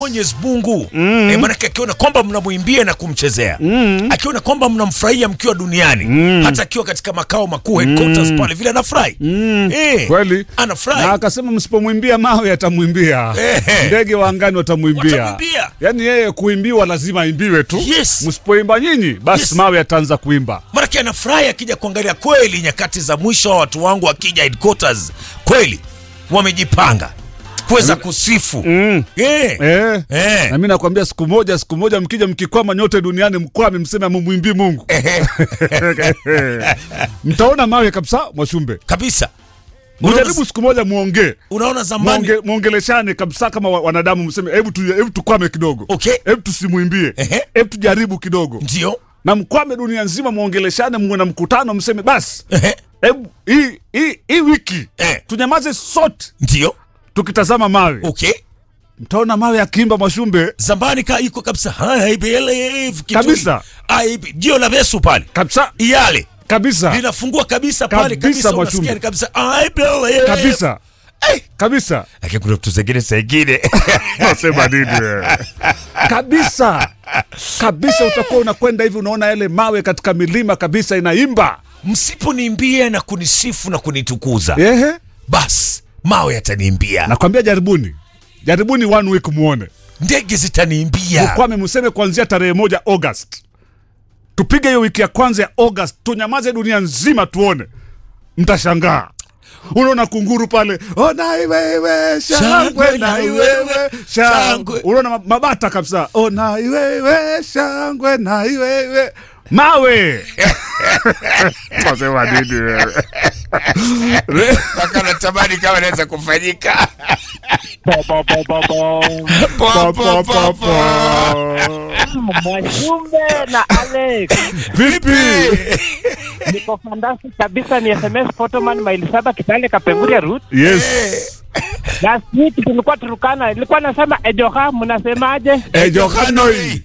Mwenyezi Mungu mm. e, maanake akiona kwamba mnamwimbia na kumchezea mm. akiona kwamba mnamfurahia mkiwa duniani mm. hata akiwa katika makao makuu headquarters pale vile anafurahi Mm. Eh, Kweli. anafurahi Na akasema msipomwimbia mawe atamwimbia, Ehe. ndege wa angani watamwimbia. Watamwimbia. Yaani yeye kuimbiwa lazima aimbiwe tu. Yes. Msipoimba nyinyi, basi Yes. mawe ataanza kuimba. maanake anafurahi akija kuangalia kweli nyakati za mwisho wa watu wangu wakija headquarters kweli wamejipanga kuweza kusifu Mm. Eh. Eh. Eh. Na mimi nakwambia siku moja, siku moja mkija mkikwama nyote duniani mkwame, mseme mumwimbii Mungu. Mtaona mawe kabisa, Mwashumbe. kabisa Mjaribu siku moja muongee. unaona zamani Muonge, muongeleshane kabisa kama wa- wanadamu, mseme hebu tu, hebu tukwame kidogo. Okay. Hebu tusimwimbie. Ehe. Hebu tujaribu kidogo. ndio Na mkwame dunia nzima, muongeleshane, muwe na mkutano, mseme basi Ehe. hebu hii hii hii wiki Eh. tunyamaze sote ndio tukitazama mawe. okay Mtaona mawe akiimba Mwashumbe zambani ka iko kabisa I believe kitu- Kabisa. I be- jio la Yesu pale kabisa yale kabisa linafungua kabisa pale Kabisa, kabisa Mwachumbe. unasikia ni kabisa I believe kabisa Eh. kabisa lakini kuna vitu zingine zingine nasema nini wewe? kabisa kabisa utakuwa unakwenda hivi unaona yale mawe katika milima kabisa inaimba msiponiimbia na kunisifu na kunitukuza ehe basi mawe yataniimbia nakwambia jaribuni jaribuni one week muone ndege zitaniimbia kwame mseme kuanzia tarehe moja august tupige hiyo wiki ya kwanza ya august tunyamaze dunia nzima tuone mtashangaa unaona kunguru pale ona iwewe shangwe na iwewe shangwe unaona ma- mabata kabisa ona iwewe shangwe na iwewe mawe Wasema nini wewe? mpaka natamani kama inaweza kufanyika Pa, pa, pa, pa. Mwajumbe na Alex, vipi niko fandasi kabisa. Ni SMS Photoman maili saba Kitale Kapenguria route. yes Last week tulikuwa Turukana, ilikuwa nasema ejoha, mnasemaje? ejohanoi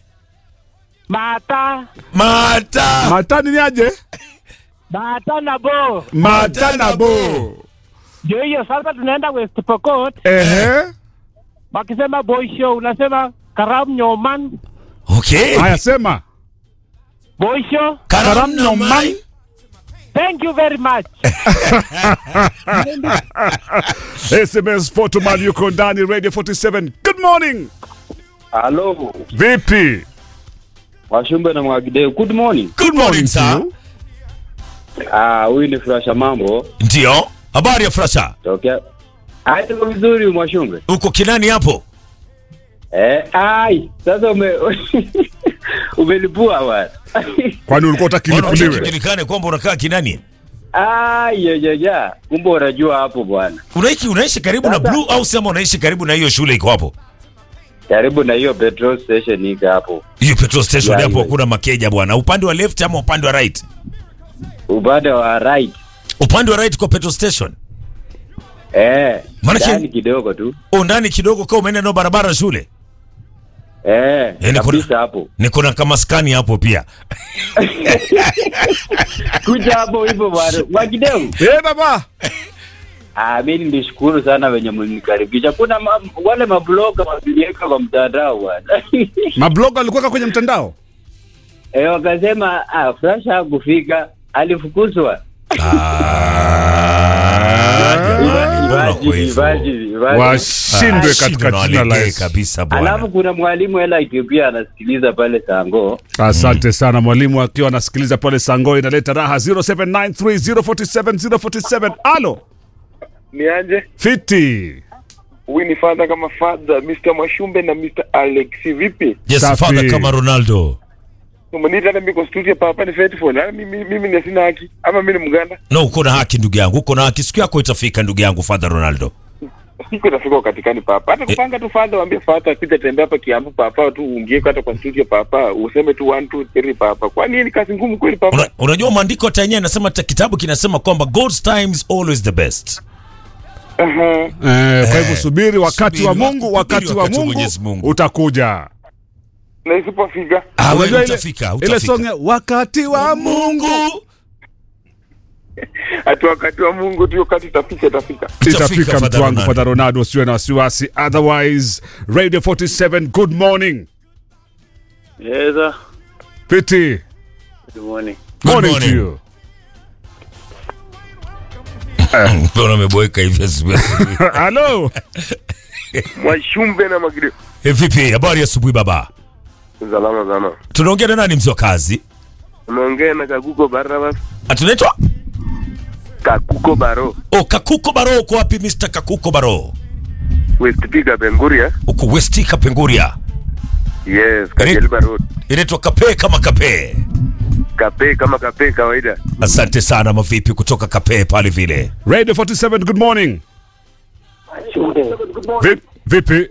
Mata mata matani ni aje mata na bo, matanabo ndio hiyo sasa. Tunaenda West Pokot, ehe wakisema boy show unasema karam nyoman okay haya sema boy show. karam no man Thank you very much. sms photoman yuko ndani radio 47 good morning Halo, vipi Washumbe na Mwagideo. Good morning. good morning sir Ah, huyu ni Furasha Mambo. ndio habari ya frasha Tokea. Ah, tuko vizuri Mwashumbe. uko kinani hapo Eh, ai, sasa ume umelipua bwana. kwani ulikuwa utaki Mbona lipuliwe ujulikane kwamba unakaa kinani Ah, ya ya ya. Kumbe unajua hapo bwana. unaishi unaishi karibu na Sasa- blue au sema unaishi karibu na hiyo shule iko hapo Karibu na hiyo petrol station iko hapo. hiyo petrol station Yeah, hapo yeah. hakuna makeja bwana upande wa left ama upande wa right Upande wa right. upande wa right kwa petrol station Eh, Maanake- ndani kidogo tu. o ndani kidogo kama umeenda nao barabara shule Eh, Yaani kuna- kabisa hapo. niko na kama skani hapo pia Kuja hapo hivyo bwana. Mwagideo. Eh baba Ah, mimi nilishukuru sana wenye mlinikaribisha. Kuna ma, wale mabloga waliweka kwa mtandao bwana. mabloga alikuweka kwenye mtandao Eh, wakasema ah, Flasha hakufika, alifukuzwa. Imagine, imagine, imagine. washindwe katika jina la Yesu. kabisa Alafu bwana kuna mwalimu hela Ethiopia anasikiliza pale Sango. asante sana mwalimu akiwa anasikiliza pale sango inaleta raha 0793047047 alo niaje fiti huyu ni fadha kama fadha Mr. Mwashumbe na Mr. Alex vipi yes Safi. father kama ronaldo umeniita hata mimi kwa studio papa ni faithful ah, mimi mimi ni sina haki ama mimi ni mganda no uko na haki ndugu yangu uko na haki siku yako itafika ndugu yangu father ronaldo siku itafika katikani papa hata kupanga tu fadha waambie fadha kuja tembea hapa Kiambu papa tu uingie hata kwa studio papa useme tu 1 2 3 papa kwani hii ni kazi ngumu kweli papa Una, unajua maandiko hata yenyewe anasema ta- kitabu kinasema kwamba god's time is always the best Aha. eh, kwa hivyo subiri wakati subiri wa wa- mungu subiri wakati wa wakati wa mungu Mwenyezi Mungu. utakuja na isipofika ah, wewe Unajua ile- utafika ile utafika song ya wakati wa mungu mungu Ati wakati wa Mungu tu, wakati itafika itafika. itafika mtu Father wangu Ronaldo. Father Ronaldo, usiwe na wasiwasi. Otherwise, Radio 47, good morning. Yes, sir. Piti, Good morning. Good morning, morning. to you. Mbona umeboeka hivi asubuhi asubuhi? Hello. Mwashumbe na Magire. Eh, Vipi, habari ya asubuhi baba? Salama sana. Tunaongea na nani mzee wa kazi? Unaongea na Kakuko Barnabas. Atunaitwa Kakuko Baro. oh, Kakuko Baro. Uko wapi Mr. Kakuko Baro? West Piga Benguria. Uko West Kapenguria. Yes, Kajeliba Road. Inaitwa Kape kama Kape. Kape kama kape kawaida. Asante sana mavipi kutoka Kape pale vile. Radio 47, good morning. Vip, vipi?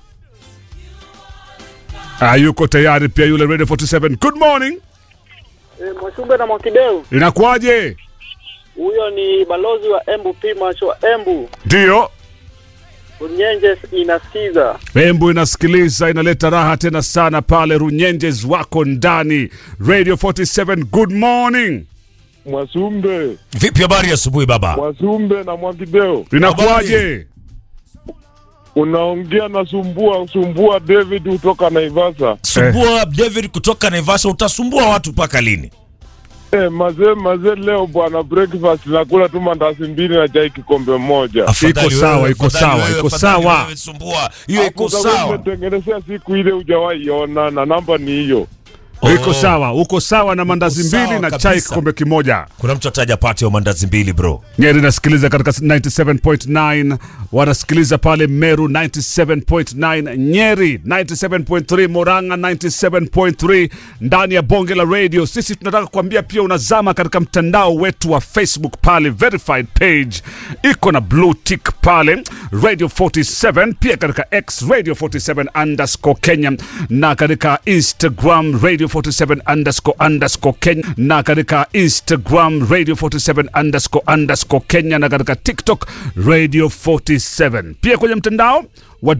Ah, yuko tayari pia yule Radio 47. Good morning. Mwashumbe na Mwakideu, Inakuwaje? huyo ni balozi wa Embu Pimacho wa Embu. Ndio. Runyenje inasikiza. Embu inasikiliza, inaleta raha tena sana pale. Runyenjes wako ndani. Radio 47, good morning. Mwasumbe, Vipi habari ya asubuhi baba? Mwasumbe na Mwakideo, Inakuwaje? unaongea na Sumbua Sumbua David kutoka Naivasa. Sumbua David kutoka Naivasha, utasumbua watu mpaka lini? Eh, mazee mazee, leo bwana, breakfast nakula tu mandazi mbili na chai kikombe moja. Afadhali Iko sawa, wewe, iko afadhali sawa, wewe, iko afadhali sawa. wewe, Sumbua hiyo iko Utakuwa sawa. umetengenezea siku ile hujawahi iona, na namba ni hiyo. Iko sawa, uko sawa na mandazi Uko sawa mbili na kabisa. chai kikombe kimoja. Kuna mtu ataja pate ya mandazi mbili bro. Nyeri nasikiliza katika 97.9, wanasikiliza pale Meru 97.9, Nyeri 97.3, Moranga 97.3, ndani ya bonge la radio. Sisi tunataka kuambia pia unazama katika mtandao wetu wa Facebook pale, verified page iko na blue tick pale Radio 47, pia katika X Radio 47 underscore Kenya na katika Instagram Radio 47 underscore underscore Kenya na katika Instagram Radio 47 underscore underscore Kenya na katika TikTok Radio 47, pia kwenye mtandao wa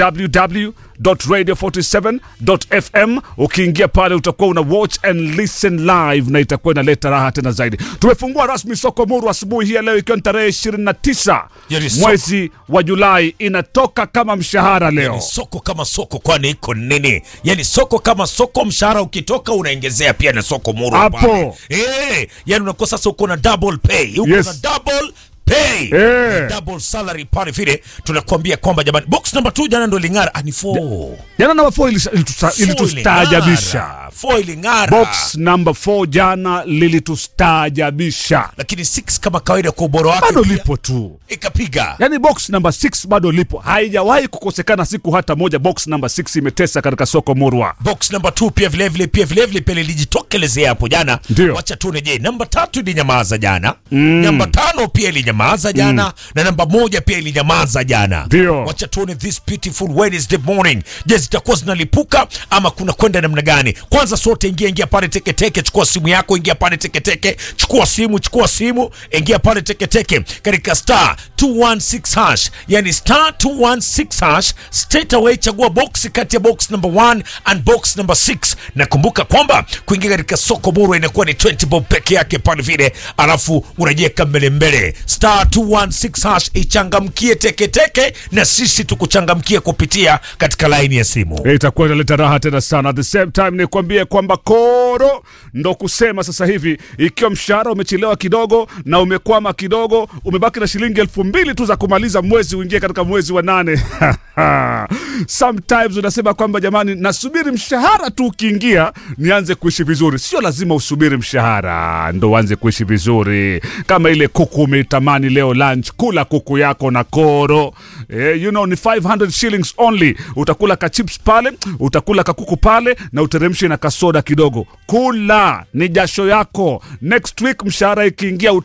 www.radio47.fm. Ukiingia pale utakuwa una watch and listen live na itakuwa inaleta raha tena zaidi. Tumefungua rasmi soko Muru asubuhi hii ya leo ikiwa ni tarehe 29 Yaani soko. mwezi wa Julai, inatoka kama mshahara leo. Ni soko kama soko, kwani iko nini? Yani soko kama soko, mshahara ukitoka unaongezea pia na soko muru Hapo. pale. Eh, yani unakuwa sasa uko na double pay, uko Yes. na double pay Eh. double salary pale vile. Tunakuambia kwamba jamani, box number 2 jana ndo ling'ara, ah, ni 4 Jana namba 4 ilitusta- ilitustaajabisha. 4 iling'ara Box number 4 jana lilitustaajabisha, lakini 6 kama kawaida kwa ubora wake bado pia lipo tu. ikapiga Yaani box number 6 bado lipo, haijawahi kukosekana siku hata moja. Box number 6 imetesa katika soko Murwa. box number 2 pia vile vile pia vile vile pia lilijitokelezea hapo jana. Ndio. Wacha tuone, je, namba tatu ilinyamaza jana, namba tano pia ilinyamaza jana na namba moja pia ilinyamaza jana. Ndio. Wacha tuone this beautiful Wednesday morning, je, zitakuwa zinalipuka ama kuna kwenda namna gani? Kwanza sote ingia ingia pale teketeke, chukua simu yako, ingia pale teketeke, chukua simu, chukua simu, ingia pale teketeke katika star 216 hash, yani star 216 hash, straight away chagua box kati ya box number 1 and box number 6, na kumbuka kwamba kuingia katika soko muru inakuwa ni 20 bob peke yake pale vile, alafu unajiweka mbele mbele, star 216 hash, ichangamkie teketeke, na sisi tukuchangamkie kupitia katika laini ya simu. Eh, itakuwa inaleta raha tena sana. At the same time nikwambie kwamba koro ndo kusema sasa hivi, ikiwa mshahara umechelewa kidogo na umekwama kidogo, umebaki na shilingi elfu mbili tu za kumaliza mwezi uingie katika mwezi wa nane. Sometimes unasema kwamba jamani, nasubiri mshahara tu ukiingia nianze kuishi vizuri. Sio lazima usubiri mshahara ndo uanze kuishi vizuri. Kama ile kuku umeitamani leo lunch, kula kuku yako na koro. Eh, you know, ni 500 shillings only. Utakula ka chips pale, utakula kakuku pale na uteremshe na kasoda kidogo. Kula, ni jasho yako. Next week mshahara ikiingia